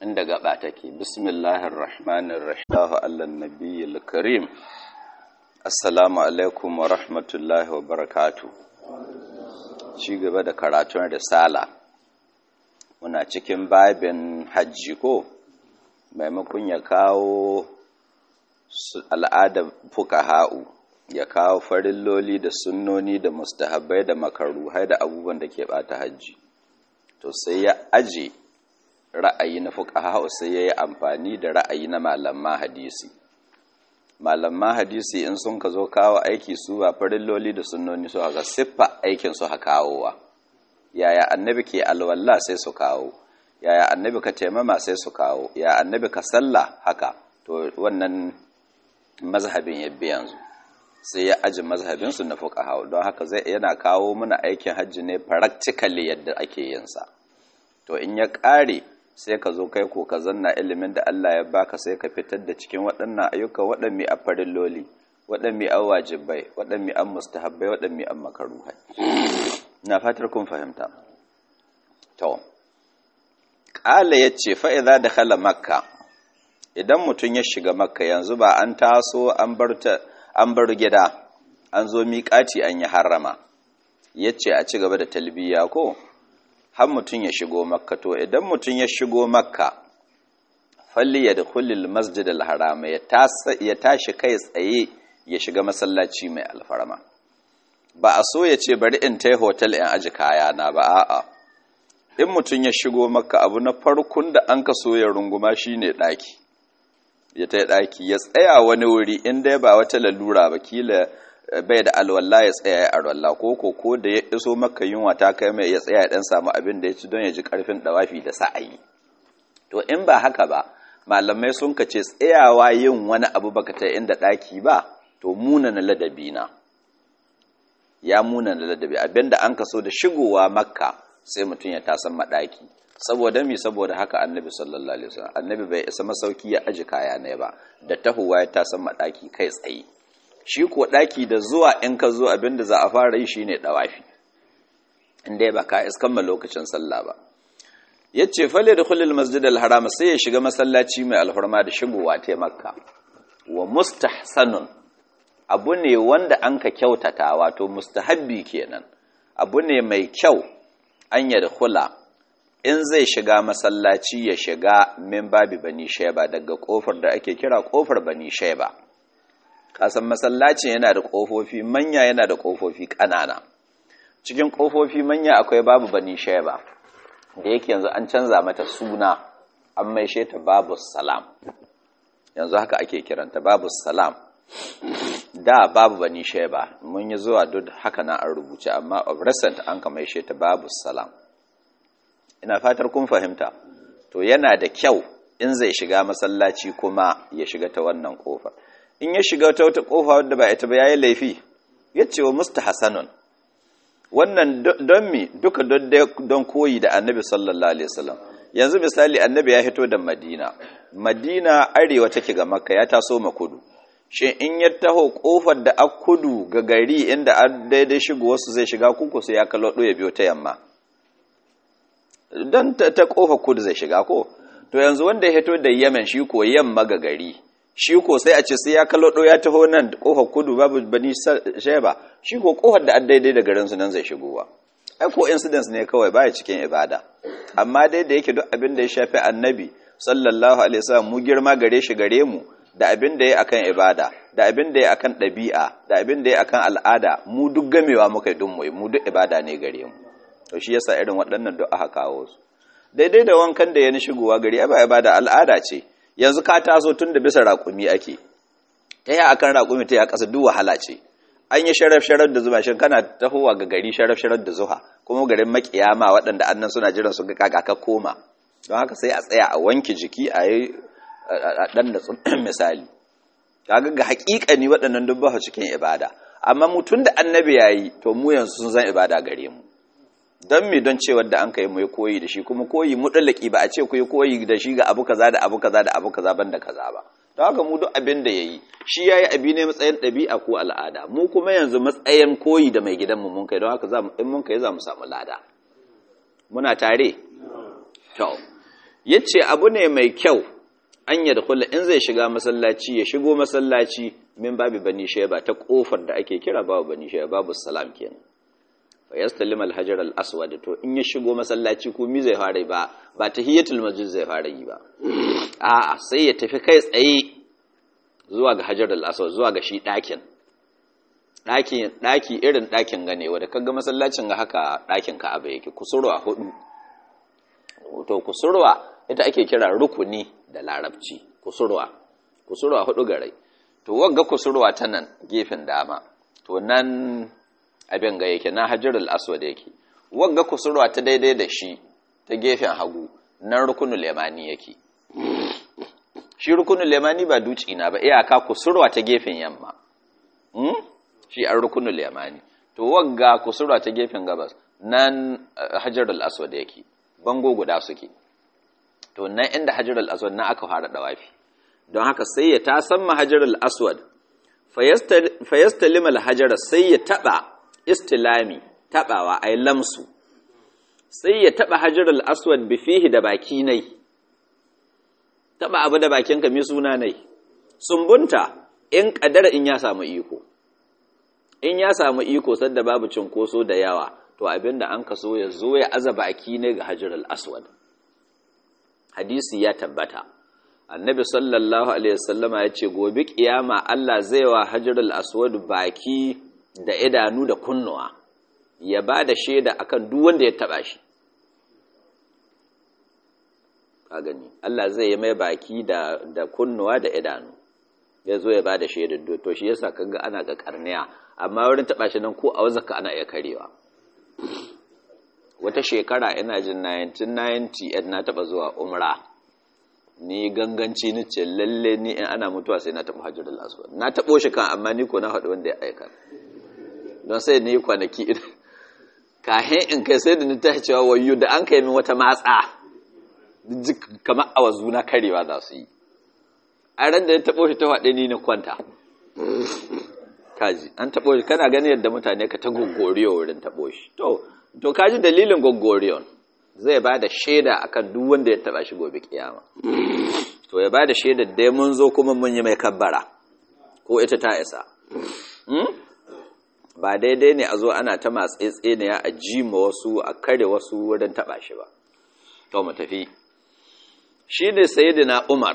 inda gaba take bismillahir rahmanir rahim Allahu allan nabiyil karim assalamu alaikum wa rahmatullahi wa barakatuh ci gaba da karatun risala muna cikin babin hajji ko maimakon ya kawo al'adar fuqaha'u ya kawo farilloli da sunnoni da mustahabbai da makaruhai da abubuwan da ke bata hajji to sai ya aje ra'ayi na fuqaha sai yayi amfani da ra'ayi na malaman hadisi malaman hadisi in sun ka zo kawo aiki su ba farilloli da sunnoni su ga siffa aikin su ha kawowa yaya annabi ke alwala sai su kawo yaya annabi ka taimama sai su kawo ya annabi ka sallah haka to wannan mazhabin yabbi yanzu sai ya aji mazhabinsu na fuqaha don haka zai yana kawo mana aikin hajji ne practically yadda ake yin sa to in ya ƙare sai ka zo kai ko ka zanna ilimin da Allah ya baka sai ka fitar da cikin waɗannan ayyuka waɗanne a farilloli waɗanne a wajibai waɗanne an mustahabbai waɗanne an makaruhai na fatar kun fahimta to qala yace fa idza dakhala makka idan mutun ya shiga makka yanzu ba an taso an bar ta an bar gida an zo miƙati an yi harama yace a ci gaba da talbiya ko har mutum ya shigo makka to idan mutum ya shigo makka falli ya dukulil masjid al-harama ya tashi kai tsaye ya shiga masallaci mai alfarma ba a so ya ce bari in tai hotel in aji kaya na ba a'a in mutum ya shigo makka abu na farkon da an ka so ya runguma shine daki ya tai daki ya tsaya wani wuri in dai ba wata lalura ba kila bai da alwala ya tsaya ya alwala ko ko ko da ya iso maka yunwa ta kai mai ya tsaya ya dan samu abin da ya ci don ya ji karfin dawafi da sa'ayi to in ba haka ba malamai sun kace tsayawa yin wani abu baka ta inda daki ba to muna na ladabi na ya muna na ladabi abinda an kaso da shigowa makka sai mutum ya tasan madaki saboda mi saboda haka annabi sallallahu alaihi wasallam annabi bai isa masauki ya aji kaya ne ba da tahuwa ya tasan madaki kai tsaye shi ko ɗaki da zuwa in ka zo abinda za a fara yi shine ɗawafi inda ba ka iskamma lokacin sallah ba ya ce fale da kulil masjid al-haram sai ya shiga masallaci mai alfarma da shigowa ta makka wa mustahsanun abu ne wanda an ka kyautata wato mustahabbi kenan abu ne mai kyau an yadda kula in zai shiga masallaci ya shiga min babi bani sheba daga kofar da ake kira kofar bani sheba kasan masallacin yana da ƙofofi manya yana da ƙofofi ƙanana cikin ƙofofi manya akwai babu bani sheba da yake yanzu an canza mata suna an maishe ta babu salam yanzu haka ake kiranta babu salam da babu bani sheba mun yi zuwa duk haka na an rubuce amma of recent an ka maishe ta babu salam ina fatar kun fahimta to yana da kyau in zai shiga masallaci kuma ya shiga ta wannan ƙofar in ya shiga ta wata kofa wadda ba ita ba yayi laifi ya ce wa mustahasanun wannan don mi duka don koyi da annabi sallallahu alaihi wasallam yanzu misali annabi ya hito da madina madina arewa take ga makka ya taso ma kudu shin in ya taho kofar da a kudu ga gari inda a daidai shigo wasu zai shiga kuku sai ya kallo ya biyo ta yamma don ta kofar kudu zai shiga ko to yanzu wanda ya hito da yemen shi ko yamma ga gari shi ko sai a ce sai ya kallo ya taho nan kofar kudu babu bani sheba shi ko kofar da daidai da garin su nan zai shigowa ai ko incidents ne kawai baya cikin ibada amma dai da yake duk abin da ya shafi annabi sallallahu alaihi wasallam mu girma gare shi gare mu da abin da ya akan ibada da abin da ya akan ɗabi'a da abin da ya akan al'ada mu duk gamewa muka dun mu mu duk ibada ne gare mu to shi yasa irin waɗannan duk aka kawo su daidai da wankan da ya ni shigowa gari ba ibada al'ada ce yanzu ka taso tun da bisa raƙumi ake ta yi akan raƙumi ta yi a ƙasa duk wahala ce an yi sharaf-sharaf da zuwa shi kana tahowa ga gari sharaf-sharaf da zuwa kuma garin makiyama waɗanda annan suna jiran su ga kaka koma don haka sai a tsaya a wanke jiki a yi ɗan da misali kaga ga haƙiƙani waɗannan duk ba cikin ibada amma mutum da annabi ya yi to mu yanzu sun zan ibada gare mu don me don cewar da an kai mu koyi da shi kuma koyi mudallaki ba a ce ku yi koyi da shi ga abu kaza da abu kaza da abu kaza banda kaza ba don haka mu duk abin da yayi shi yayi abi ne matsayin ɗabi'a ko al'ada mu kuma yanzu matsayin koyi da mai gidanmu mun kai don haka za mu in mun kai za mu samu lada muna tare to yace abu ne mai kyau an yadkhula in zai shiga masallaci ya shigo masallaci min babu bani shayba ta kofar da ake kira babu bani shayba babu salam kenan fa yastalim al-hajar al-aswad to in ya shigo masallaci ko mi zai fara ba ba tahiyatul masjid zai fara yi ba a'a sai ya tafi kai tsaye zuwa ga hajar al-aswad zuwa ga shi dakin daki daki irin dakin ganewa da kaga masallacin ga haka dakin Ka'aba yake kusurwa hudu to kusurwa ita ake kira rukuni da larabci kusurwa kusurwa hudu garai to wagga kusurwa ta nan gefen dama to nan abin ga yake na hajjarul aswad yake wagga kusurwa ta daidai da shi ta gefen hagu nan rukunul yamani yake shi rukunul yamani ba duci na ba iyaka kusurwa ta gefen yamma hmm? shi an rukunul yamani to wagga kusurwa ta gefen gabas nan hajjarul aswad yake bango guda suke to nan inda hajjarul aswad na aka fara dawafi don haka sai ya tasan mahajarul aswad fayastalim alhajara sai ya taba istilami tabawa ay lamsu sai ya taba hajarul aswad bi fihi da baki nai taba abu da bakin ka mi suna nai sumbunta in kadara in ya samu iko in ya samu iko sadda babu cinkoso da yawa to abinda an kaso ya zo ya aza baki ne ga hajarul aswad hadisi ya tabbata annabi sallallahu alaihi wasallama ya ce gobe kiyama Allah zai wa hajarul aswad baki da idanu da kunnuwa ya ba da shaida akan duk wanda ya taba shi ka gani Allah zai yi mai baki da da kunnuwa da idanu ya zo ya ba da shaida to shi yasa kaga ana ga karniya amma wurin taba shi nan ko a wazaka ana iya karewa wata shekara ina jin 1990 na taba zuwa umra ni ganganci ni ce lalle ni in ana mutuwa sai na taɓa hajjar aswad na taɓo shi kan amma ni ko na haɗu wanda ya aika don sai ni kwanaki kahin in kai sai da ni ta cewa wayo da an kai min wata matsa kamar awazu na karewa za su yi a ran da ya taɓo shi ta haɗe ni na kwanta kaji an taɓo shi kana gani yadda mutane ka ta gogoriyo wurin taɓo shi to to kaji dalilin gogoriyon zai ba da shaida akan duk wanda ya taba shi gobe kiyama to ya ba da shaida dai mun zo kuma mun yi mai kabbara ko ita ta isa ba daidai ne a zo ana ta matsetse ne a ji ma wasu a kare wasu wurin taba shi ba to mu tafi shi ne sayyidina umar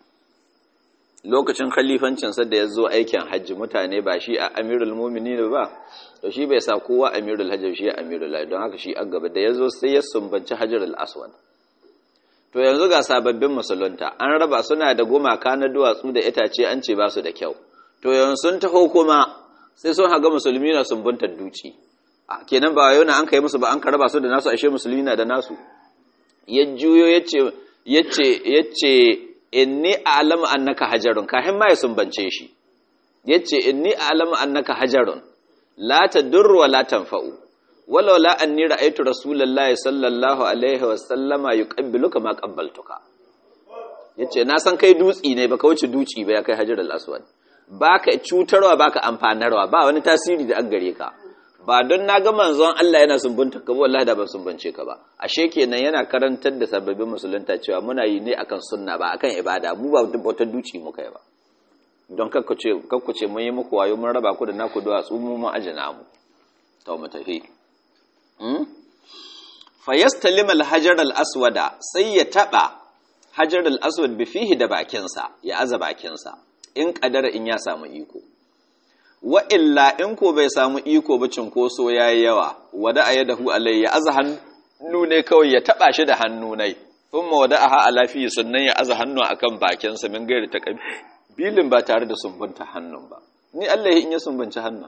lokacin khalifancinsa da ya zo aikin hajji mutane ba shi a amirul mumini ba to shi bai sa kowa amirul hajji shi amirul hajji don haka shi a gaba da ya zo sai ya sumbanci hajjarul aswad to yanzu ga sababbin musulunta an raba suna da gumaka na duwatsu da itace an ce ba su da kyau to yanzu sun taho kuma sai sun haga musulmi na sumbuntar duci kenan ba yau na an kai musu ba an ka raba su da nasu ashe musulmi na da nasu ya juyo yace yace yace inni a'lamu annaka hajarun kahin ma ya sumbance shi yace inni a'lamu annaka hajarun la tadurru wa la tanfa'u walau la anni ra'aytu rasulullahi sallallahu alaihi wa sallama yuqabbiluka ma qabbaltuka yace na san kai dutsi ne baka wuce duci ba ya kai hajarul aswad baka cutarwa baka amfanarwa ba wani tasiri da an gare ka ba don na ga manzon Allah yana sumbunta ka wallahi da ban sumbance ka ba ashe kenan yana karantar da sababbin musulunta cewa muna yi ne akan sunna ba akan ibada mu ba wata duci muka yi ba don kakkuce kakkuce mun yi muku wayo mun raba ku da naku duwatsu mu mun ajina mu to mu tafi hmm fayastalim al-hajar al-aswada sai ya taba hajar al-aswad bi fihi da bakinsa ya aza bakinsa in kadara in ya samu iko wa illa in ko bai samu iko ba cinkoso ya yi yawa wada a yadahu alai ya aza hannu ne kawai ya taba shi da hannu ne sun ma wada a ha alafi sannan ya aza hannu akan bakinsa min gairi ta bilin ba tare da sumbunta hannun ba ni Allah ya in ya sumbunci hannun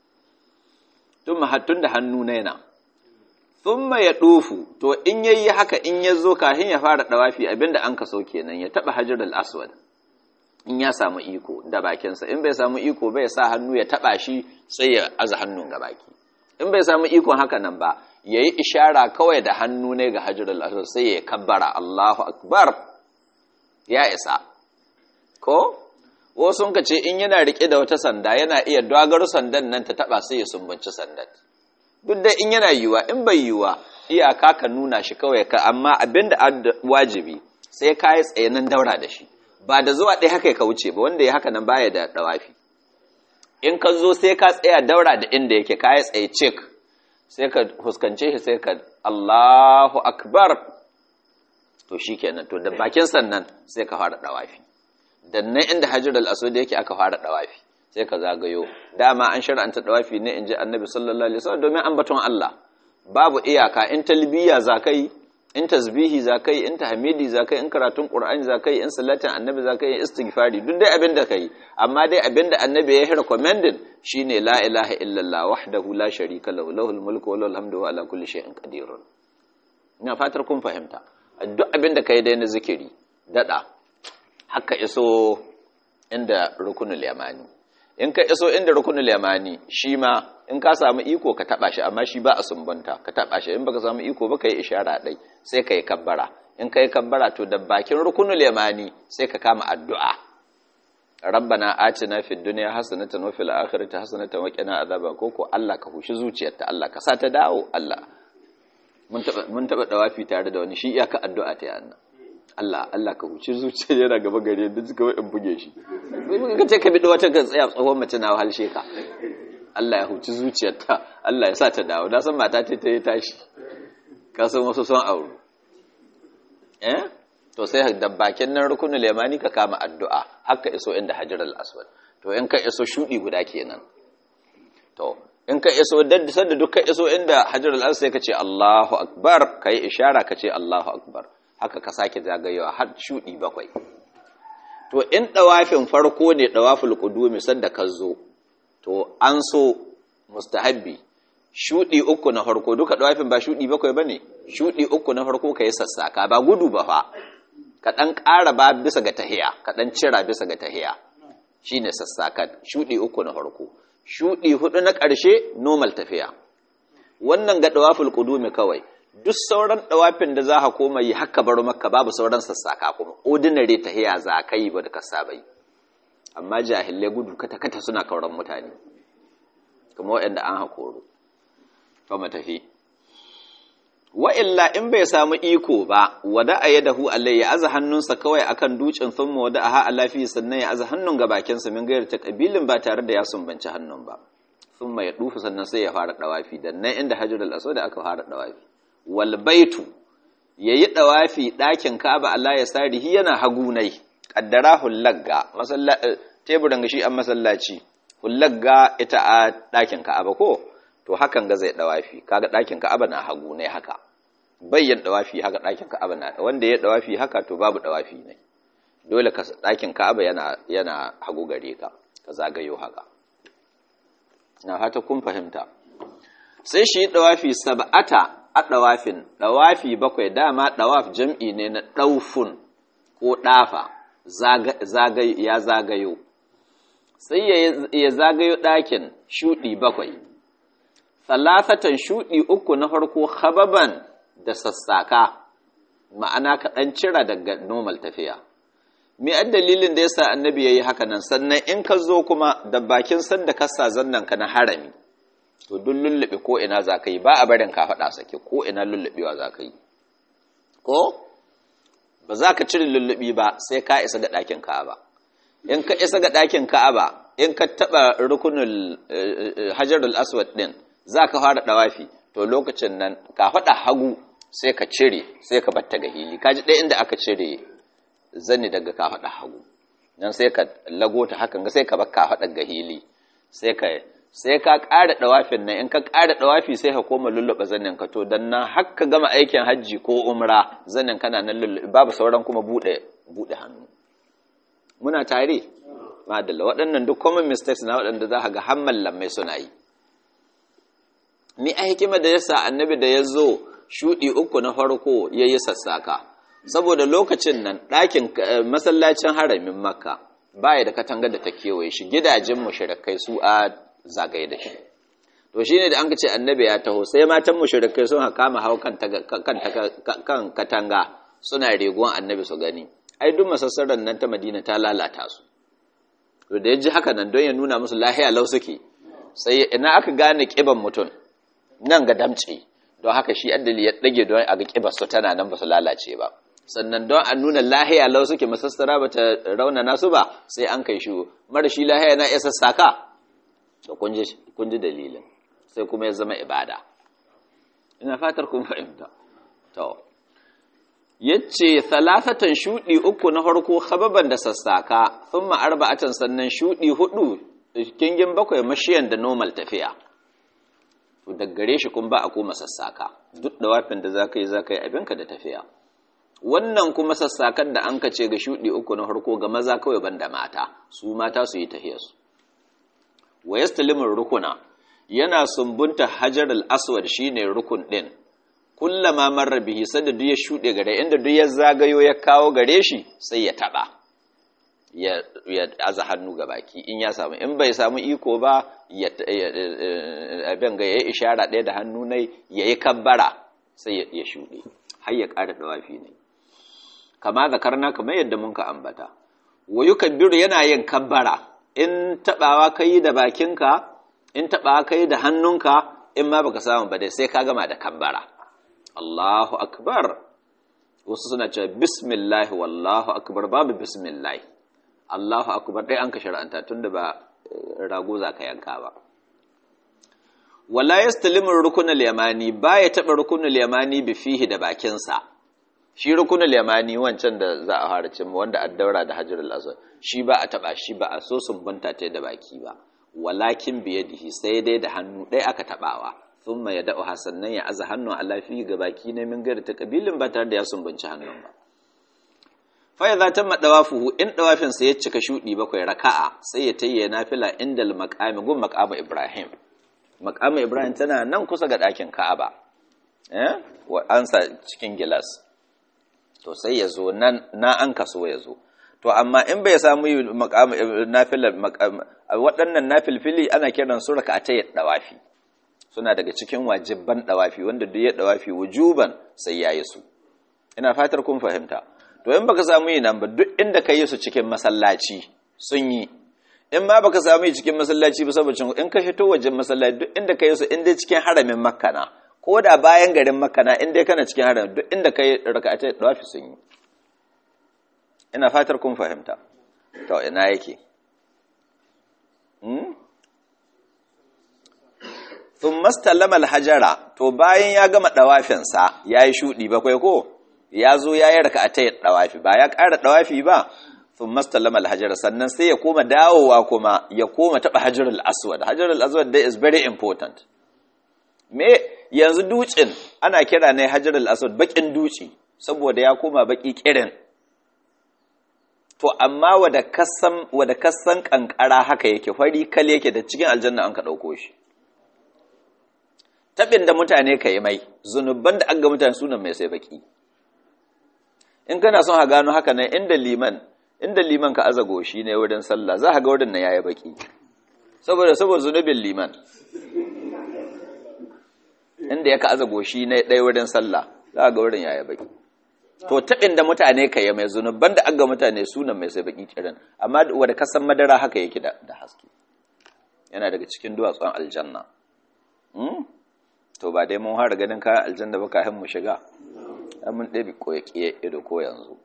tun mahattun da hannu na yana sun ya ɗofu to in yayi haka in ya zo kafin ya fara ɗawafi abinda an ka so kenan ya taɓa hajar al-aswad in ya samu iko da bakinsa in bai samu iko bai sa hannu ya taba shi sai ya aza hannun ga baki in bai samu ikon haka nan ba yayi ishara kawai da hannu ne ga hajjarul aswad sai ya kabbara Allahu akbar ya isa ko wasu ka ce in yana rike da wata sanda yana iya dogar sandan nan ta taba sai ya sumbanci sandan duk da in yana yiwa in bai yiwa iyaka ka nuna shi kawai ka amma abinda wajibi sai ka yi tsayanin daura da shi ba da zuwa ɗaya haka ka wuce ba wanda ya haka nan baya da ɗawafi in ka zo sai ka tsaya daura da inda yake ka yi tsaye cik sai ka fuskance shi sai ka Allahu akbar to shi kenan to da bakin sannan sai ka fara ɗawafi dan nan inda hajar al-aswad yake aka fara ɗawafi sai ka zagayo dama an shar'anta ɗawafi ne in ji annabi sallallahu alaihi wasallam domin ambaton Allah babu iyaka in talbiya zakai in tasbihi zakai in tahmidi zakai in karatun qur'ani zakai in salatin annabi zakai in istighfari duk dai abin da kai amma dai abin da annabi ya recommended shine la ilaha illallah wahdahu la sharika lahu lahul mulku wa lahul hamdu wa ala kulli shay'in qadir ina fatar kun fahimta duk abin da kai dai na zikiri dada haka iso inda rukunul yamani in ka iso inda rukunul yamani shi ma in ka samu iko ka taba shi amma shi ba a sumbanta ka taba shi in baka samu iko ba ka yi ishara dai sai ka yi kabbara in ka yi kabbara to da bakin rukunul yamani sai ka kama addu'a rabbana atina fid dunya hasanatan wa fil akhirati hasanatan wa qina adhaba koko Allah ka hushi zuciyarta Allah ka sa ta dawo Allah mun taba mun taba dawafi tare da wani shi iyaka addu'a ta yana Allah Allah ka huci zuciya yana gaba gare da suka wai in buge shi ka ce ka bi wata ka tsaya tsohon mace na halshe ka Allah ya huci zuciyarta Allah ya sa ta dawo na san mata ta yi tashi ka san wasu son auru eh to sai da bakin nan rukunul yamani ka kama addu'a haka iso inda hajar al-aswad to in ka iso shudi guda kenan to in ka iso dadda sanda duk ka iso inda hajar al-aswad sai ka ce Allahu akbar kai ishara ka ce Allahu akbar haka ka sake zagayewa har shudi bakwai to in dawafin farko ne dawaful qudumi sanda ka zo to an so mustahabbi shudi uku na farko duka dawafin ba shudi bakwai bane shudi uku na farko kai sassaka ba gudu ba fa ka dan ƙara ba bisa ga tahiya ka dan cira bisa ga tahiya shine sassaka shudi uku na farko shudi hudu na ƙarshe normal tafiya wannan ga dawaful qudumi kawai duk sauran dawafin da za ka koma yi haka bar maka babu sauran sassaka kuma ordinary tahiya za ka yi ba da ka saba yi amma jahilai gudu kata-kata suna kauran mutane kuma waɗanda an haƙoro to matafi wa'illa in bai samu iko ba wada a yadahu allai ya aza hannunsa kawai akan dutsen thumma wada a ha'a lafiya sannan ya aza hannun ga bakinsa min gayar ta ƙabilin ba tare da ya sumbanci hannun ba thumma ya dufu sannan sai ya fara ɗawafi dan nan inda hajjul aswad aka fara ɗawafi wal baitu yayi ɗawafi ɗakin ka'aba Allah ya sarihi yana hagunai kaddara hullagga teburin ga shi an masallaci hullagga ita a ɗakin ka'aba ko to hakan ga zai ɗawafi kaga ɗakin ka'aba na hagu ne haka bayyan ɗawafi haka ɗakin ka'aba na wanda ya ɗawafi haka to babu ɗawafi ne dole ka ɗakin ka'aba yana yana hagu gare ka ka zagayo haka na fata kun fahimta sai shi ɗawafi sab'ata a ɗawafin ɗawafi bakwai dama ɗawaf jam'i ne na ɗaufun ko ɗafa ya zagayo sai ya zagayo ɗakin shuɗi bakwai salasatan shuɗi uku na farko hababan da sassaka ma'ana kaɗan cira daga normal tafiya me an dalilin da yasa annabi ya yi haka nan sannan in ka zo kuma da bakin sanda kasa zannan ka na harami to duk lullube ko ina za ka yi ba a barin ka faɗa sake ko ina lullubewa za ka yi ko ba za ka cire lullubi ba sai ka isa ga ɗakin ka'aba in ka isa ga ɗakin ka'aba in ka taɓa rukunin hajarul aswad ɗin za ka fara ɗawafi to lokacin nan ka faɗa hagu sai ka cire sai ka batta ga hili ka ji ɗaya inda aka cire zani daga ka faɗa hagu nan sai ka lagota hakan ga sai ka bar ka faɗa ga hili sai ka sai ka ƙara ɗawafin nan in ka ƙara ɗawafi sai ka koma lulluɓa zanin ka to dan nan har ka gama aikin hajji ko umra zanin kana nan lulluɓe babu sauran kuma buɗe buɗe hannu muna tare madalla waɗannan duk common mistakes na waɗanda za ka ga hamman lammai suna yi ni a hikima da yasa annabi da ya zo shuɗi uku na farko ya yi sassaka saboda lokacin nan ɗakin masallacin haramin makka baya da katangar da ta kewaye shi gidajen mushrikai su a zagaye da shi to shine da an ce annabi ya taho sai matan mushrikai sun kama hau kan kan katanga suna regon annabi su gani ai duk masassaran nan ta Madina ta lalata su to da yaji haka nan don ya nuna musu lahiya lau suke sai ina aka gane kiban mutum nan ga damce don haka shi addali ya dage don a ga kibar su tana nan ba su lalace ba sannan don a nuna lahiya lau suke masassara ba ta raunana su ba sai an kai shi mara shi lahiya na iya sassaka da kun ji dalilin sai kuma ya zama ibada ina fatar kun fahimta to yace salasatan shudi uku na farko khababan da sassaka thumma arba'atan sannan shudi hudu kingin bakwai mashiyan da normal tafiya to daggare shi kun ba a koma sassaka duk da wafin da zaka yi zaka yi abinka da tafiya wannan kuma sassakan da an kace ga shudi uku na farko ga maza kawai banda mata su mata su yi tahiyarsu wa yastalimur rukuna yana sumbunta hajar al-aswad shine rukun din kullama marra bihi sanda duk ya shude gare inda duk ya zagayo ya kawo gare shi sai ya taba ya ya aza hannu ga baki in ya samu in bai samu iko ba ya abin ga yayi ishara ɗaya da hannu nai yayi kabbara sai ya shude har ya ƙara dawafi ne kama zakarna kamar yadda mun ka ambata wa yukabbiru yana yin kabbara in tabawa kai da bakinka in tabawa kai da hannunka in ma baka samu ba dai sai ka gama da kabbara Allahu akbar wasu suna cewa bismillah wallahu akbar babu bismillah Allahu akbar dai an ka shar'anta tunda ba rago za ka yanka ba wala yastalimu rukunul yamani baya taba rukunul yamani bi fihi da bakinsa shi rukunul yamani wancan da za a fara cin wanda addaura da hajarul aswad shi ba a taba shi ba a so sumbunta ta da baki ba walakin biyadihi sai dai da hannu ɗaya aka tabawa thumma yad'u hasannan ya aza hannu a lafi ga baki ne min gari ta kabilin ba tare da ya sumbunci hannun ba fa idza tamma dawafuhu in dawafin sa ya cika shudi bakwai raka'a sai ya tayya nafila indal maqami gun maqama ibrahim maqama ibrahim tana nan kusa ga ɗakin ka'aba eh wa ansa cikin gilas to sai ya zo nan na an kaso ya zo to amma in bai samu nafilar waɗannan nafilfili ana kiran su raka ta dawafi suna daga cikin wajibban dawafi wanda duk ya dawafi wujuban sai yayi su ina fatar kun fahimta to in baka samu yi nan ba duk inda ka yi su cikin masallaci sun yi in ma baka samu yi cikin masallaci ba saboda in ka fito wajen masallaci duk inda ka yi su inda cikin haramin makka na ko da bayan garin makana inda kana cikin haram duk inda kai raka'atai dawafi sun yi ina fatar kun fahimta to ina yake hmm thumma stallama alhajara to bayan ya gama dawafin sa yayi shudi bakwai ko ya zo yayi raka'atai dawafi ba ya ƙara dawafi ba thumma stallama alhajara sannan sai ya koma dawowa kuma ya koma taba hajarul aswad hajarul aswad that is very important me yanzu dutsen ana kira ne hajar al-aswad bakin duci saboda ya koma baki kirin to amma wada kasan wada kasan kankara haka yake fari kal yake da cikin aljanna an ka dauko shi tabin da mutane kai mai zunuban da aga mutane sunan mai sai baki in kana son ha gano haka nan inda liman inda liman ka azago shi ne wurin sallah za ka ga wurin nan yayi baki saboda saboda zunubin liman inda ya ka'aza goshi na ɗaya wurin sallah za ga wurin yaya baki to taɓin da mutane ka yi mai zunuban da aga mutane sunan mai sai baki kiran amma wadda kasan madara haka yake da haske yana daga cikin duwatsun aljanna to ba dai mun fara ganin kayan aljanna ba kafin mu shiga mun ɗabi koyaƙiya ido ko yanzu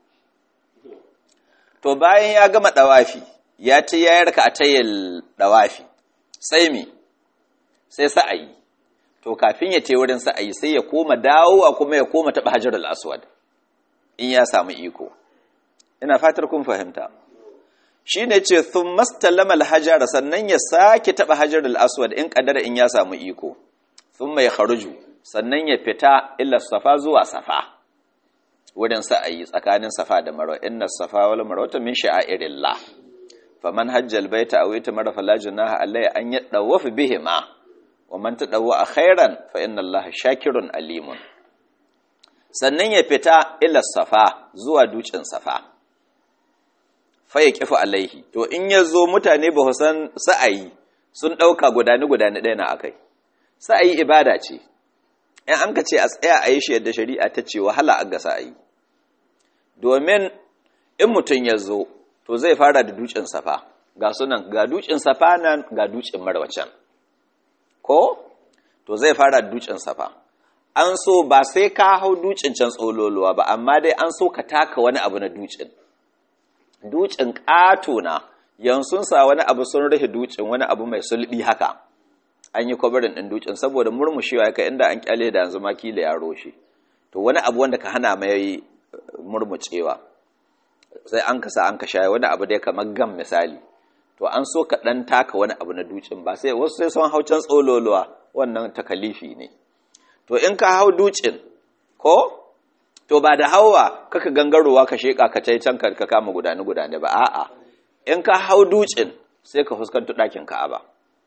to bayan ya gama ɗawafi ya ci ya yarka a tayyar ɗawafi sai mi sai sa'ayi to kafin ya ce wurin sa'ayi sai ya koma dawowa kuma ya koma taɓa hajar al'aswad in ya samu iko ina fatar kun fahimta shi ne ce sun mastalama alhajar sannan ya sake taɓa hajar al'aswad in ƙadara in ya samu iko sun mai haruju sannan ya fita illa safa zuwa safa wurin sa'ayi tsakanin safa da marwa inna safa wal marwata min sha'irillah faman hajjal baita aw itamara fala junaha alayhi an yadawaf bihima wa man tadawwa khairan fa inna allaha shakirun alimun sannan ya fita ila safa zuwa dukin safa fa ya kifu alaihi to in ya zo mutane ba san sa'ayi sun ɗauka gudani gudani ɗaya na akai sa'ayi ibada ce in an ka ce a tsaya a yi shi yadda shari'a ta ce wahala a ga sa'ayi domin in mutum ya zo to zai fara da dukin safa ga sunan ga dukin safa nan ga dukin marwacan ko to zai fara da dukin safa an so ba sai ka hau ducin can tsololuwa ba amma dai an so ka taka wani abu na ducin ducin ƙato na yansun sa wani abu sun rufe ducin wani abu mai sulbi haka an yi kwabarin ɗin ducin saboda murmushewa ya inda an kyale da yanzu ma kila ya roshe to wani abu wanda ka hana mai murmucewa sai an kasa an ka shaye wani abu dai kamar gam misali to an so ka ɗan taka wani abu na ducin ba sai wasu sai sun hau can tsololuwa wannan takalifi ne to in ka hau ducin ko to ba da hawa kaka gangarowa ka sheka ka tai can ka kama gudane gudane ba a'a in ka hau ducin sai ka fuskanto ɗakin ka'aba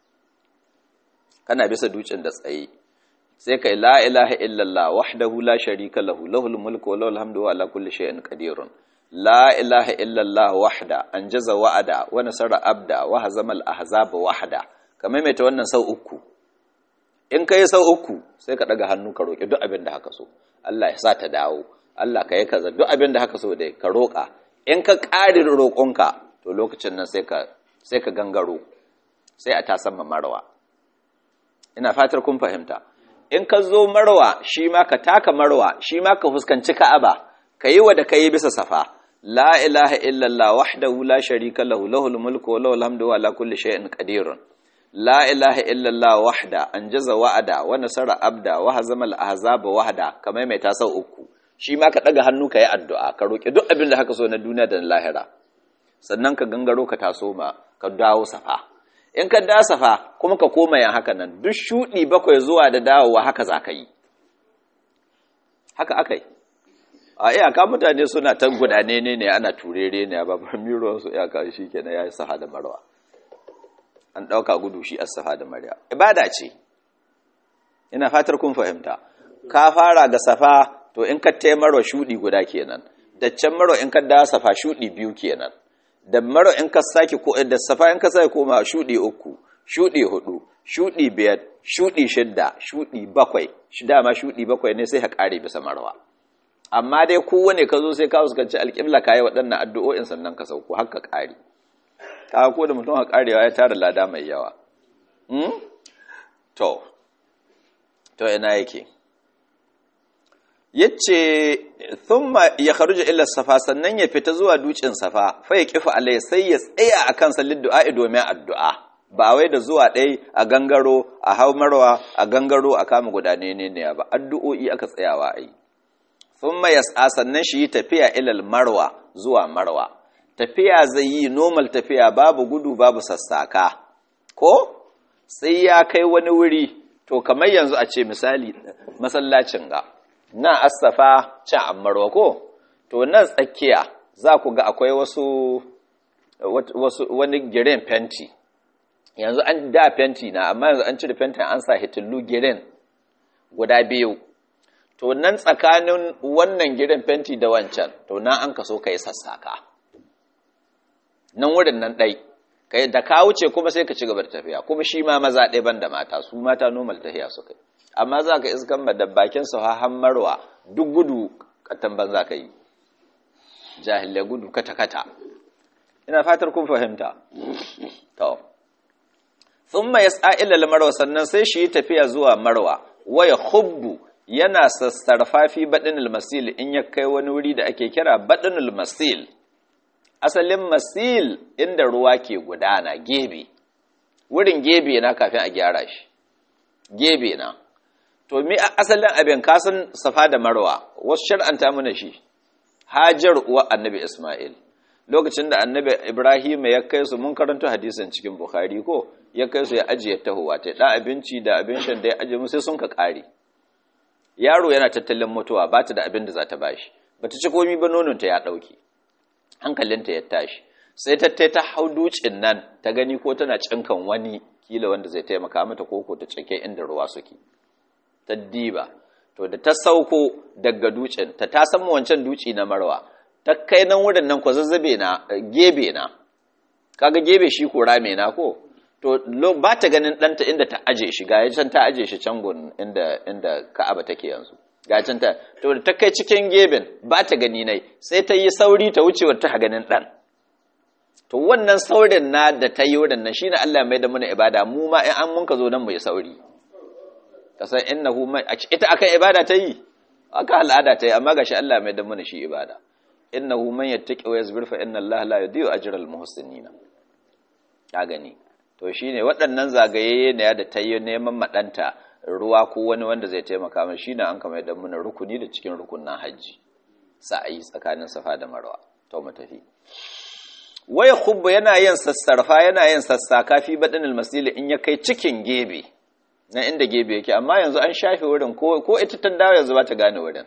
kana bisa ducin da tsaye sai kai la ilaha illallah wahdahu la sharika lahu lahul mulku wa lahul hamdu wa ala kulli shay'in qadirun la ilaha illallah wahda anjaza wa'ada wa nasara abda wa hazama al-ahzaba wahda kamar mai ta wannan sau uku in kai sau uku sai ka daga hannu ka roki duk abin da haka so Allah ya sa ta dawo Allah ka yi kaza duk abin da haka so dai ka roka in ka ƙari roƙonka to lokacin nan sai ka sai ka gangaro sai a tasan marwa ina fatar kun fahimta in ka zo marwa shi ma ka taka marwa shi ma ka fuskanci ka'aba ka yi wa da ka yi bisa safa la ilaha illallah wahdahu la sharika lahu lahul mulku wa lahul hamdu wa ala kulli shay'in qadirun la ilaha illallah wahda anjaza wa'ada wa nasara abda wa hazama al-ahzaba wahda kamar mai ta sau uku shi ma ka daga hannu ka yi addu'a ka roki duk abin da haka so na duniya da na lahira sannan ka gangaro ka taso ma ka dawo safa in ka da safa kuma ka koma yan haka nan duk shuɗi bakwai zuwa da dawowa haka za ka yi haka aka yi a iyaka mutane suna ta gudane ne ne ana turere ne ba miro su iyaka shi ke ya yi safa da marwa an ɗauka gudu shi a safa da marwa ibada ce ina fatar kun fahimta ka fara ga safa to in ka taimarwa shuɗi guda kenan da can marwa in ka da safa shuɗi biyu kenan da maro in ka sake ko da safa in ka sake koma shudi uku shudi hudu shudi biyar shudi shidda shudi bakwai shi dama shudi bakwai ne sai ka kare bisa marwa amma dai kowane ka zo sai ka fuskanci alƙibla ka yi waɗannan addu'o'in sannan ka sauko haka kare ka ko da mutum ka karewa ya tara lada mai yawa to to ina yake yace thumma ya kharuja illa safa sannan ya fita zuwa dukin safa fa ya kifa alai sai ya tsaya akan sallin du'a domin addu'a ba wai da zuwa ɗai a gangaro a hau marwa a gangaro a kama gudane ne ne ba addu'o'i aka tsayawa ai thumma yas'a sannan shi tafiya ilal marwa zuwa marwa tafiya zai yi normal tafiya babu gudu babu sassaka ko sai ya kai wani wuri to kamar yanzu a ce misali masallacin ga nan asafa can ammarwa ko to nan tsakiya za ku ga akwai wasu wasu wani giren fenti yanzu an da fenti na amma yanzu an cire fentin an sa hitillu giren guda biyu to nan tsakanin wannan giren fenti da wancan to nan an kaso ka yi sassaka nan wurin nan ɗai kai da ka wuce kuma sai ka ci gaba da tafiya kuma shi ma maza ɗaya ban da mata su mata normal tafiya su kai amma za ka iskan da bakin su han marwa duk gudu katan ban za ka yi jahilai gudu kata-kata ina fatar kun fahimta to thumma yas'a ila marwa sannan sai shi tafiya zuwa marwa waya hubbu yana sassarfafi badinul masil in ya kai wani wuri da ake kira badinul masil asalin masil inda ruwa ke gudana gebe wurin gebe na kafin a gyara shi gebe na to mi asalin abin kasan safa da marwa wasu shar'anta mana shi hajar uwa annabi isma'il lokacin da annabi ibrahim ya kai su mun karanta hadisin cikin bukhari ko ya kai su ya ajiye tahowa ta da abinci da abin shan da ya ajiye mu sai sun ka kare yaro yana tattalin mutuwa ba ta da abin da za ta bashi bata ci komi ba nononta ya dauke hankalinta ya tashi sai ta ta hau ducin nan ta gani ko tana cinkan wani kila wanda zai taimaka mata koko ta cike inda ruwa suke ta diba to da ta sauko daga ducin ta ta san wancan duci na marwa ta kai nan wurin nan ko zazzabe na gebe na kaga gebe shi ko rame na ko to ba ta ganin ɗanta inda ta aje shi ga can ta aje shi can gun inda inda Ka'aba take yanzu ga can ta to da ta kai cikin geben ba ta gani nai sai ta yi sauri ta wuce ta ganin ɗan to wannan saurin na da ta yi wurin nan shine Allah mai da mana ibada mu ma in an mun ka zo nan mu yi sauri kasan innahu man ita akan ibada ta yi aka al'ada ta yi amma gashi Allah mai dan mana shi ibada innahu man yattaqi wa yasbir fa inna Allah la yudhi'u ajra al muhsinin ka gani to shine waɗannan zagaye ne da ta yi neman madanta ruwa ko wani wanda zai taimaka mana shine an kama dan mana rukuni da cikin rukunin haji sa'ayi tsakanin safa da marwa to mu tafi waya khubbu yana yin sassarfa yana yin sassaka fi badin almasili in ya kai cikin gebe na inda gebe yake amma yanzu an shafe wurin ko ko ita ta dawo yanzu ba ta gane wurin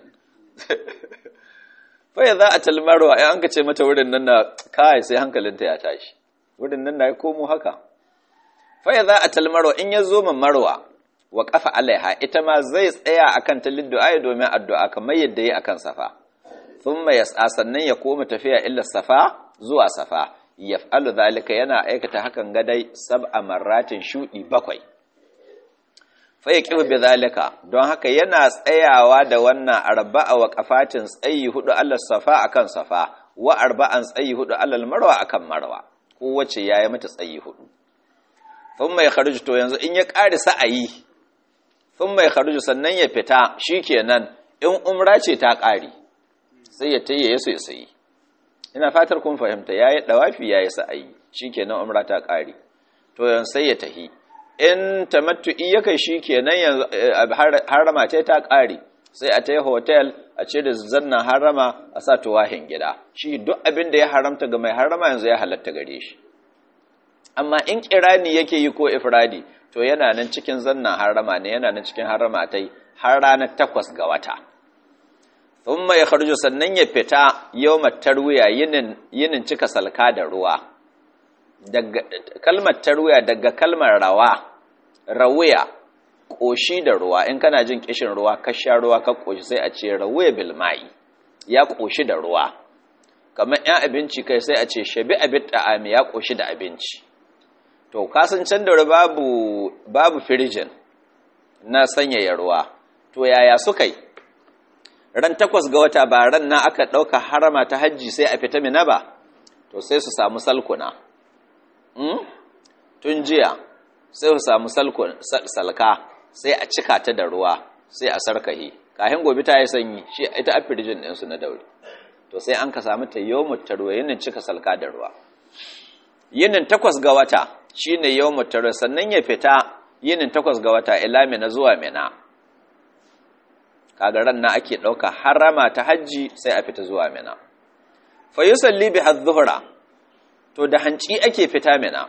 fa ya za a talmarwa ai an ka ce mata wurin nan na kai sai hankalinta ya tashi wurin nan na ya komo haka fa ya za a talmarwa in ya zo min marwa wa kafa alaiha ita ma zai tsaya akan ta liddu'a domin addu'a kamar yadda yi akan safa thumma yas'a sannan ya koma tafiya illa safa zuwa safa yaf'alu zalika yana aikata hakan gadai sab'a marratin shudi bakwai fa yaqifu bi zalika don haka yana tsayawa da wannan arba'a wa qafatin tsayi hudu Allah safa akan safa wa arba'an tsayi hudu Allah marwa akan marwa kowace yayi mata tsayi hudu thumma yakhruju to yanzu in ya ƙari sa'ayi thumma yakhruju sannan ya fita shikenan in umra ce ta ƙari sai ya tayi yaso ya sayi ina fatar kun fahimta yayi dawafi yayi sa'ayi shikenan umra ta ƙari to yanzu sai ya tahi in tamattu'i ya kai shikenan yanzu harama ce ta ƙari sai a tayi hotel a ce da zannan harama a sa tuwahin gida shi duk abin da ya haramta ga mai harama yanzu ya halatta gare shi amma in kirani yake yi ko ifradi to yana nan cikin zannan harama ne yana nan cikin harama ta yi har ranar takwas ga wata thumma ya kharju sannan ya fita yawmat tarwiya yinin yinin cika salka da ruwa daga kalmar tarwiya daga kalmar rawa rawiya koshi da ruwa in kana jin kishin ruwa ka sha ruwa ka koshi sai a ce rawiya bil ma'i ya koshi da ruwa kamar yan abinci kai sai a ce shabi abin ta'ami ya koshi da abinci to kasancen da babu babu firijin na sanyaya ruwa to yaya suka yi ran takwas ga wata ba ran na aka ɗauka harama ta hajji sai a fita mina ba to sai su samu salkuna tun jiya sai su samu salka sai a cika ta da ruwa sai a sarkahi kahin gobe ta yi sanyi shi ita a firijin ɗinsu na daure to sai an ka samu ta yau ruwa yinin cika salka da ruwa yinin takwas ga wata shi ne yau ruwa sannan ya fita yinin takwas ga wata ila mina zuwa mina kaga ran na ake ɗauka harama ta hajji sai a fita zuwa mina fa yusalli bi adh to da hanci ake fita mina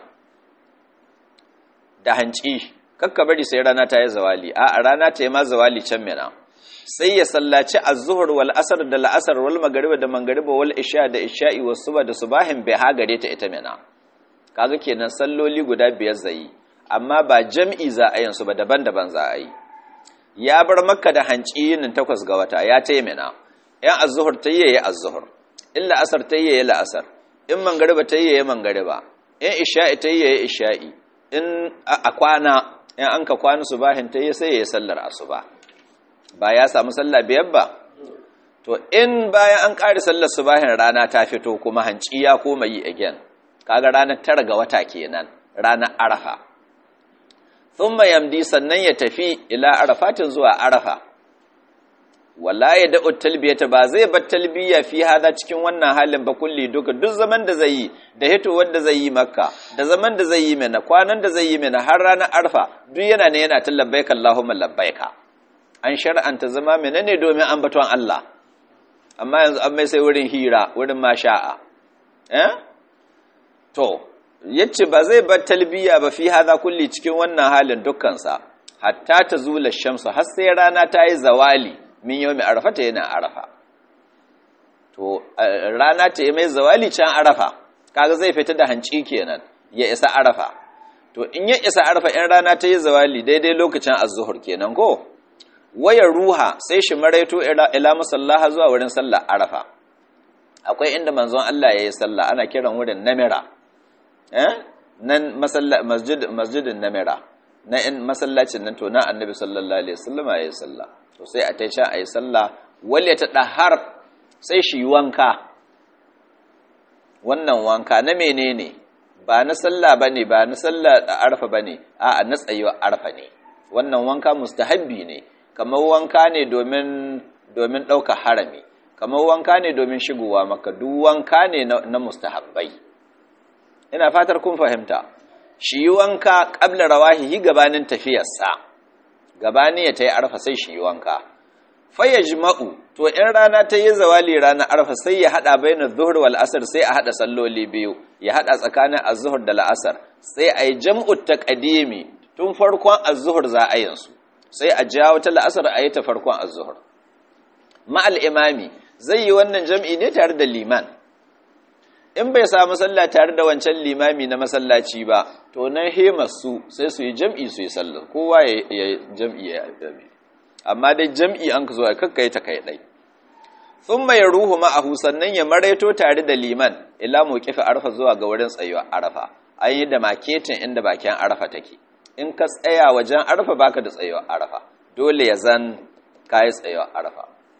da hanci kakka bari sai rana ta yi zawali a rana ta yi ma zawali can mina sai ya sallaci az-zuhr wal asr da la'asar wal magriba da mangariba wal isha da isha'i was suba da subahin bai ha gare ta ita mina kaga kenan salloli guda biyar zai amma ba jam'i za a yin su ba daban-daban za a yi ya bar makka da hanci yinin takwas ga wata ya ta mina yan az-zuhr ta yi az-zuhr in la'asar ta yi la'asar in mangariba ta yi mangariba in isha'i ta yi isha'i in a kwana in an ka kwana subahin ta yi sai ya yi sallar asuba ba ya samu sallah biyar ba to in bayan an ƙari sallar subahin rana ta fito kuma hanci ya koma yi again kaga ranar tara ga wata kenan ranar arafa thumma yamdi sannan ya tafi ila arafatin zuwa arafa wala ya da'u talbiyata ba zai bar talbiya fi hada cikin wannan halin ba kulli duka duk zaman da zai yi da hito wanda zai yi makka da zaman da zai yi mana kwanan da zai yi mana har ranar arfa duk yana ne yana ta labbaika allahumma labbaika an shar'anta zama menene domin ambaton Allah amma yanzu an mai sai wurin hira wurin masha'a eh to yace ba zai bar talbiya ba fi hada kulli cikin wannan halin dukkansa hatta ta zula shamsu har sai rana ta yi zawali min yau mai arafa ta yana arafa to rana ta yi mai zawali can arafa kaga zai fita da hanci kenan ya isa arafa to in ya isa arafa in rana ta yi zawali daidai lokacin azuhur kenan ko wayar ruha sai shi maraito ila musallaha zuwa wurin sallah arafa akwai inda manzon Allah ya yi sallah ana kiran wurin namira eh nan masjid masjidin namira na in masallacin nan to na annabi sallallahu alaihi wasallam ya yi sallah to sai a tai can a yi sallah wale ta ɗahar sai shi wanka wannan wanka na menene ba na sallah ba ne ba na sallah da arfa ba ne a na tsayuwa arfa ne wannan wanka mustahabbi ne kamar wanka ne domin domin ɗauka harami kamar wanka ne domin shigowa maka duk wanka ne na mustahabbai ina fatar kun fahimta shi yi wanka ƙabla rawahihi gabanin tafiyarsa gabani ya ta yi arfa sai shi yi wanka faya jima'u to in rana ta yi zawali rana arfa sai ya haɗa bainar zuhur wal asar sai a haɗa salloli biyu ya haɗa tsakanin azuhur da la'asar sai a yi jam'ut ta ƙadimi tun farkon azuhur za a yinsu sai a jawo ta la'asar a yi ta farkon azuhur ma'al imami zai yi wannan jam'i ne tare da liman in bai samu sallah tare da wancan limami na masallaci ba to nan hemar su sai su yi jam'i su yi sallah kowa ya jam'i ya yi amma dai jam'i an ka zo a kakkai ta kai ɗai sun mai ruhu ma'ahu sannan ya maraito tare da liman ila mu kifi arfa zuwa ga wurin tsayuwa arafa an yi da maketin inda bakin arafa take in ka tsaya wajen arafa baka da tsayuwa arafa dole ya zan kayi tsayuwa arafa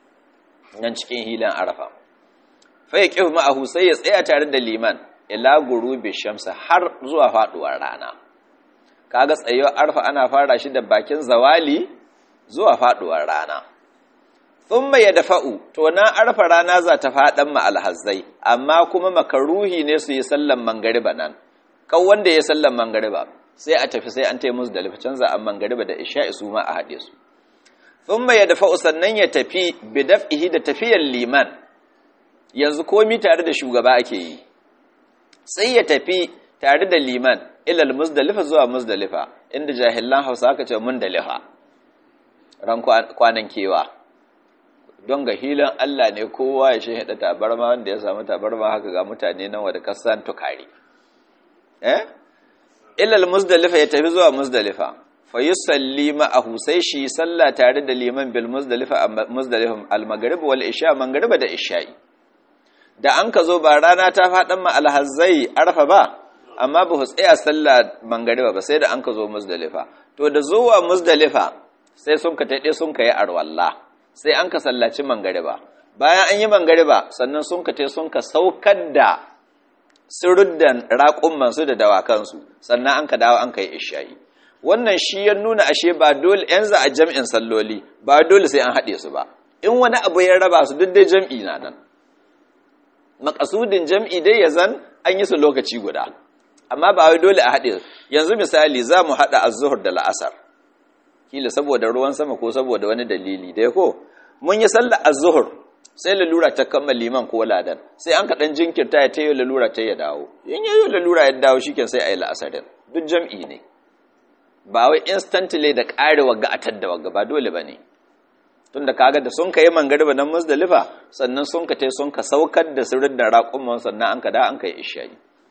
nan cikin hilin arafa fa ya kifi ma'ahu sai ya tsaya tare da liman ila gurubi shamsa har zuwa faduwar rana kaga tsayuwar arfa ana fara shi da bakin zawali zuwa faduwar rana thumma yadfa'u to na arfa rana za ta fadan ma alhazzai amma kuma makaruhi ne su yi sallan mangariba nan kan wanda ya sallan mangariba sai a tafi sai an taimus da lafi canza an mangariba da isha'i su ma a haɗe su thumma yadfa'u sannan ya tafi bidaf'ihi da tafiyar liman yanzu komi tare da shugaba ake yi sai ya tafi tare da liman ilal muzdalifa zuwa muzdalifa inda jahilan hausa aka ce mundalifa ran kwanan kewa don ga hilin Allah ne kowa ya shahida tabarma wanda ya samu tabarma haka ga mutane nan wadda kasan tukari eh ilal muzdalifa ya tafi zuwa muzdalifa fa yusalli ma'ahu sai shi sallah tare da liman bil muzdalifa muzdalifa al maghrib wal isha magriba da isha'i da an ka zo ba rana ta faɗan ma alhazzai arfa ba amma ba su tsaya sallah mangariba ba sai da an ka zo muzdalifa to da zuwa muzdalifa sai sun ka taɗe sun ka yi arwalla sai an ka sallaci mangariba bayan an yi mangariba sannan sun ka tai sun ka saukar da siruddan raƙummansu da dawakansu sannan an ka dawo an ka yi ishayi wannan shi ya nuna ashe ba dole yan za a jam'in salloli ba dole sai an haɗe su ba in wani abu ya raba su duk dai jam'i na nan makasudin jam'i dai ya zan an yi su lokaci guda amma ba wai dole a haɗe yanzu misali za mu haɗa azuhur da la'asar kila saboda ruwan sama ko saboda wani dalili da ko mun yi sallar azuhur sai lalura ta kama liman ko ladan sai an kaɗan jinkirta ya tayo lalura ta ya dawo in yayo lalura ya dawo shiken sai a yi la'asarin duk jam'i ne ba wai instantly da ƙare wagga a tadda wagga ba dole ba ne tunda kaga da sun kai mangariba nan musdalifa sannan sun ka tai sun ka saukar da sirrin da raƙumman sannan an ka da an kai isha'i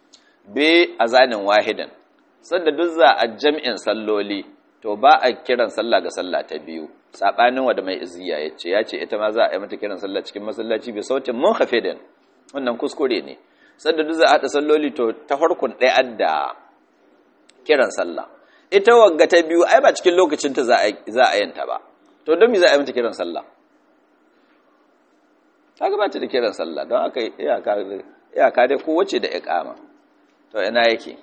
be azanin wahidan sanda duk za a jam'in salloli to ba a kiran sallah ga sallah ta biyu sabanin wanda mai iziya yace yace ita ma za a yi mata kiran sallah cikin masallaci bi sautin munkhafidin wannan kuskure ne sanda duk za a hada salloli to ta farkon ɗaya adda kiran sallah ita wagga ta biyu ai ba cikin lokacin ta za a za a yanta ba to don me za a yi mata kiran sallah ta gabata da kiran sallah don aka iyaka dai kowace da iqama to ina yake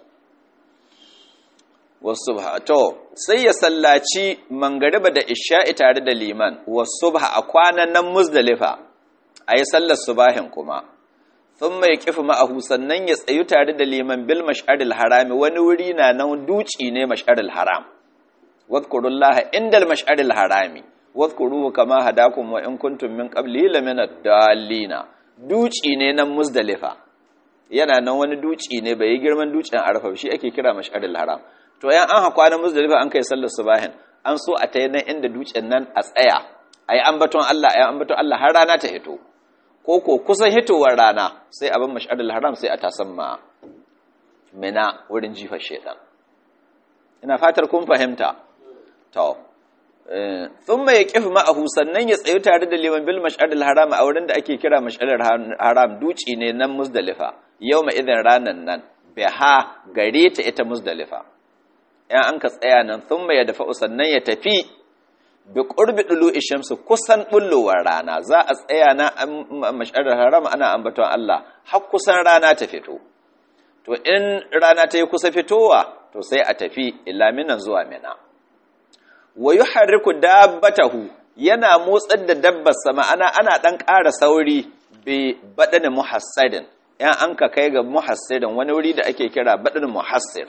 wasubha to sai ya sallaci mangariba da isha'i tare da liman wasubha a kwanan nan muzdalifa ayi sallar subahin kuma sun mai kifi ma'ahu sannan ya tsayu tare da liman bil mash'aril harami wani wuri na nan duci ne mash'aril haram wadkurullaha indal mash'aril harami wadkuruhu kama hadakum wa in kuntum min qabli lamina dallina duci ne nan muzdalifa yana nan wani duci ne bai yi girman ducin arfa shi ake kira mash'aril haram to yan an hakwa na muzdalifa an kai sallar subahin an so a tayi nan inda ducin nan a tsaya ayi ambaton Allah ayi ambaton Allah har rana ta hito ko ko kusan hitowar rana sai abin mash'aril haram sai a tasamma mina wurin jifar shedan ina fatar kun fahimta to thumma yaqifu ma'ahu sannan ya tsayu tare da liman bil mash'aril haram a wurin da ake kira mash'aril haram duci ne nan muzdalifa yawma idan ranan nan biha gare ta ita muzdalifa yan an ka tsaya nan thumma ya dafa sannan ya tafi bi qurbi dulu'i shamsu kusan bullowar rana za a tsaya na mash'aril haram ana ambaton Allah har kusan rana ta fito to in rana ta yi kusa fitowa to sai a tafi ila minan zuwa mina wa yuharriku dabbatahu yana motsar da dabbar sama ana ana dan ƙara sauri bi badani muhassadin yan an ka kai ga muhassirin wani wuri da ake kira badani muhassir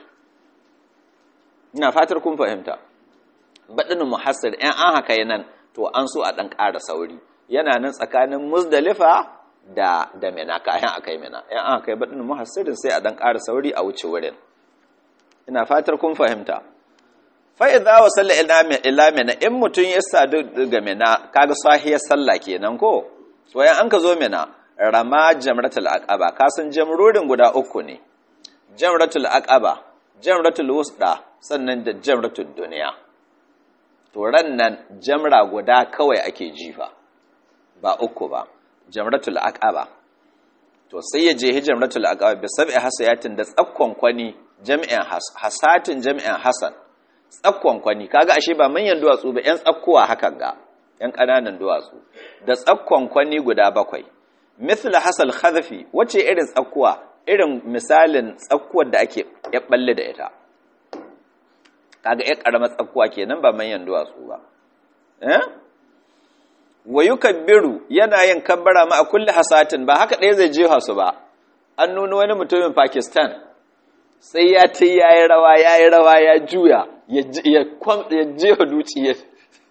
ina fatar kun fahimta badani muhassir yan an haka nan to an so a dan ƙara sauri yana nan tsakanin muzdalifa da da mina kayan akai mina yan an kai badani muhassirin sai a dan ƙara sauri a wuce wurin ina fatar kun fahimta fa'iza wa salla ila mina in mutum ya sadu ga mina kaga sahiyar sallah kenan ko wayan an ka zo mina rama jamratul aqaba kasan jamrorin guda uku ne jamratul aqaba jamratul wusda sannan da jamratul duniya to ran nan jamra guda kawai ake jifa ba uku ba jamratul aqaba to sai ya je jamratul aqaba bi sab'i hasayatin da tsakkon kwani jami'in hasatin jami'in hasan tsakkon kwani kaga ashe ba manyan duwatsu ba yan tsakkuwa hakan ga yan ƙananan duwatsu da tsakkon kwani guda bakwai mithla hasal khadfi wace irin tsakkuwa irin misalin tsakkuwar da ake ya balle da ita kaga ya karamar tsakkuwa kenan ba manyan duwatsu ba eh wa yukabbiru yana yin kabbara ma a kulli hasatin ba haka ɗaya zai jefa su ba an nuna wani mutumin Pakistan sai ya ta yayi rawa yayi rawa ya juya ya jefa duci ya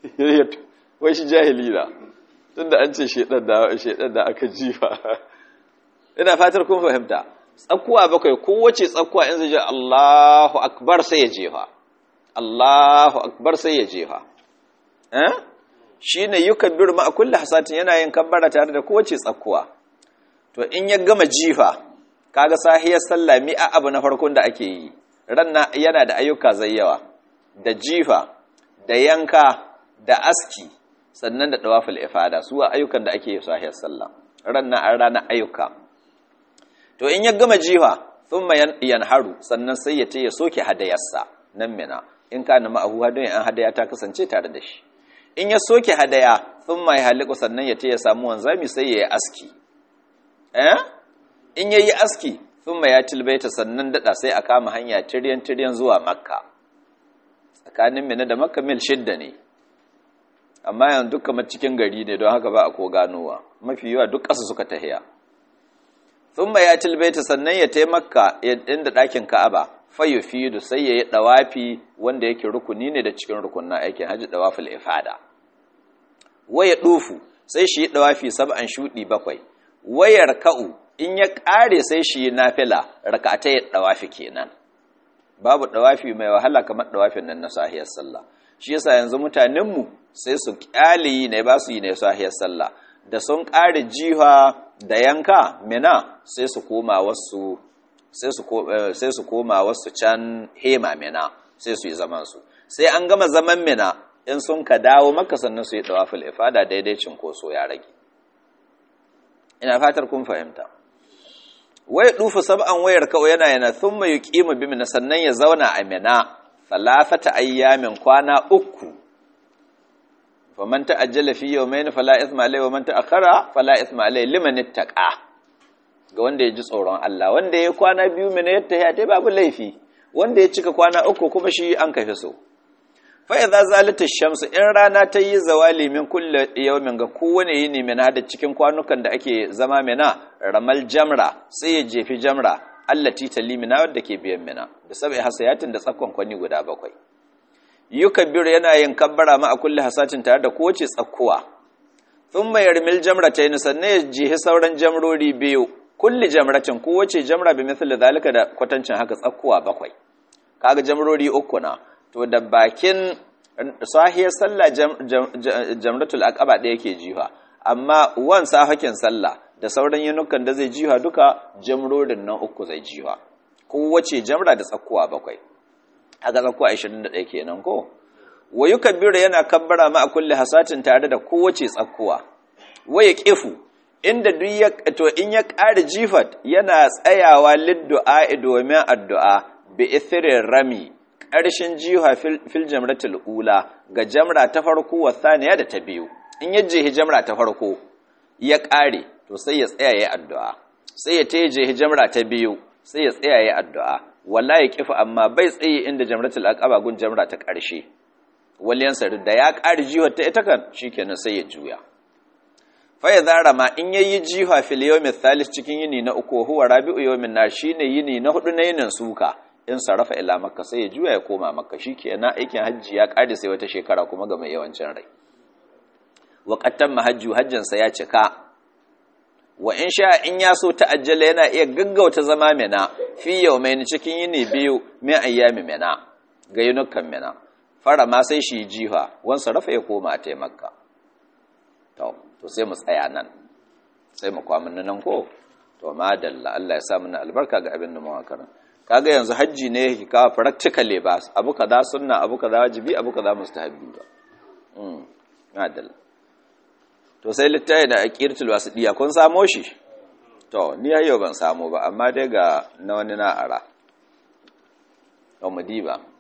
wai shi jahili na tunda an ce shedan da shedan da aka jifa ina fatar kun fahimta tsakuwa bakwai kowace tsakuwa in zai je Allahu akbar sai ya jefa Allahu akbar sai ya jefa eh shine yukabbiru ma kulli hasatin yana yin kabbara tare da kowace tsakuwa to in ya gama jifa kaga sahiyar sallah mi a abu na farkon da ake yi ranna yana da ayyuka zayyawa da jifa da yanka da aski sannan da dawaful ifada su ayyukan da ake yi sahiyar sallah ranna an rana ayyuka to in ya gama jifa thumma yanharu sannan sai ya ce ya soke hadayarsa nan mina in kana ma'ahu hadin an hadaya ta kasance tare da shi in ya soke hadaya thumma ya haliku sannan ya ce ya samu wanzami sai ya yi aski eh in yayi aski thumma ya tilbaita sannan dada sai a kama hanya tiryan tiryan zuwa makka tsakanin mina da makka mil shidda ne amma yanzu duk kamar cikin gari ne don haka ba a ko ganowa mafi yawa duk ƙasa suka tahiya thumma ya tilbaita sannan ya tai makka inda ɗakin ka'aba fayufidu sai ya yi ɗawafi wanda yake rukuni ne da cikin rukunin aikin hajji ɗawafil ifada waya ɗufu sai shi yi ɗawafi sab'an shuɗi bakwai wayar ka'u in ya ƙare sai shi yi nafila rakata ya ɗawafi kenan babu ɗawafi mai wahala kamar ɗawafin nan na sahiyar sallah shi yasa yanzu mutanenmu sai su ƙyale ne ba su yi ne sahiyar sallah da sun ƙare jiha da yanka mina sai su koma wasu sai su koma wasu can hema mina sai su yi zamansu sai an gama zaman mina in sun ka dawo maka sannan su yi tawafil ifada daidai cinkoso ya rage ina fatar kun fahimta wai dufu sab'an wayar kawai yana yana thumma yuqimu bi mina sannan ya zauna a mina falafata ayyamin kwana uku faman ta'ajjala fi yawmayn fala ithma alayhi wa man ta'akhkhara fala ithma alayhi liman ittaqa ga wanda ya ji tsoron Allah wanda ya kwana biyu mina yadda ya ta babu laifi wanda ya cika kwana uku kuma shi an kafi so fa idza zalata shamsu in rana ta yi zawali min kulli yawmin ga kowane yini mina da cikin kwanukan da ake zama mina ramal jamra sai ya jefi jamra allati talimina wadda ke biyan mina da sabai hasayatin da tsakkon kwani guda bakwai yukabbiru yana yin kabbara ma a kulli hasatin tare da kowace tsakkuwa thumma yarmil jamratayn sannan ya jihi sauran jamrori biyu kulli jamratin kowace jamra bi mithli zalika da kwatancin haka tsakkuwa bakwai kaga jamrori uku na to da bakin sahiyar sallah jamratul aqaba da yake jiha amma wan sahakin sallah da sauran yunukan da zai jiha duka jamrorin nan uku zai jiha kowace jamra da tsakkuwa bakwai haka tsakkuwa 21 kenan ko wa yukabbiru yana kabbara ma a kulli hasatin tare da kowace tsakkuwa waya kifu inda duk ya to in ya ƙara jifat yana tsayawa liddu'a domin addu'a bi ithirin rami ƙarshen jiha fil jamratul ula ga jamra ta farko wa thaniya da ta biyu in ya jehi jamra ta farko ya ƙare to sai ya tsaya ya addu'a sai ya taye jehi jamra ta biyu sai ya tsaya ya addu'a wala ya kifa amma bai tsaye inda jamratul aqaba gun jamra ta ƙarshe waliyan sari da ya ƙari jihar ta ita kan shikenan sai ya juya fa ya zara ma in yayi jiha fil yawmi thalith cikin yini na uku huwa rabi'u yawmin nar shine yini na hudu na yinin suka in sarrafa ila makka sai ya juya ya koma makka shikenan aikin hajji ya ƙare sai wata shekara kuma ga mai yawancin rai wa qattan mahajju hajjinsa ya cika wa in sha in ya so ta'ajjala yana iya gaggauta zama mina fi yawmain cikin yini biyu min ayyami mina ga yunukan mina fara ma sai shi jiha wan sarrafa ya koma ta makka to to sai mu tsaya nan sai mu kwamin nan ko to madalla Allah ya sa mana albarka ga abin da mu karanta kaga yanzu hajji ne ki kawo practically ba abu kaza sunna abu kaza wajibi abu kaza mustahabbi ba mm madalla to sai littafi da aqiratul wasidiya kun samo shi to ni yau ban samu ba amma dai ga na wani na ara to mu diba